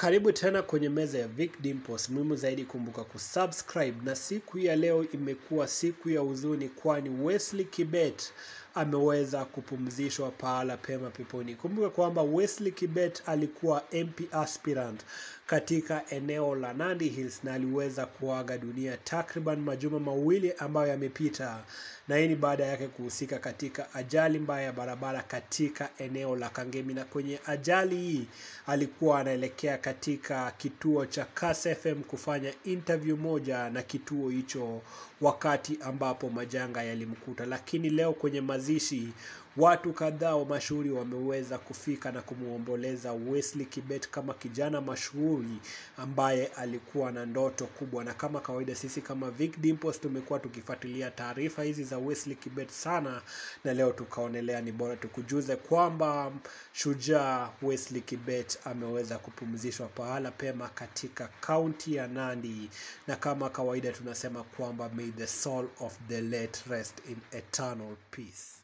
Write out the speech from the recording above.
Karibu tena kwenye meza ya Vic Dimples. Muhimu zaidi kumbuka kusubscribe, na siku ya leo imekuwa siku ya huzuni, kwani Wesley Kibet ameweza kupumzishwa pahala pema peponi. Kumbuka kwamba Wesley Kibet alikuwa MP aspirant katika eneo la Nandi Hills na aliweza kuaga dunia takriban majuma mawili ambayo yamepita, na hii ni baada yake kuhusika katika ajali mbaya ya barabara katika eneo la Kangemi, na kwenye ajali hii alikuwa anaelekea katika kituo cha Kass FM kufanya interview moja na kituo hicho wakati ambapo majanga yalimkuta. Lakini leo kwenye mazishi watu kadhaa wa mashuhuri wameweza kufika na kumwomboleza Wesley Kibet kama kijana mashuhuri ambaye alikuwa na ndoto kubwa, na kama kawaida sisi kama Vic Dimples tumekuwa tukifuatilia taarifa hizi za Wesley Kibet sana, na leo tukaonelea ni bora tukujuze kwamba shujaa Wesley Kibet ameweza kupumzishwa pahala pema katika kaunti ya Nandi, na kama kawaida tunasema kwamba may the soul of the late rest in eternal peace.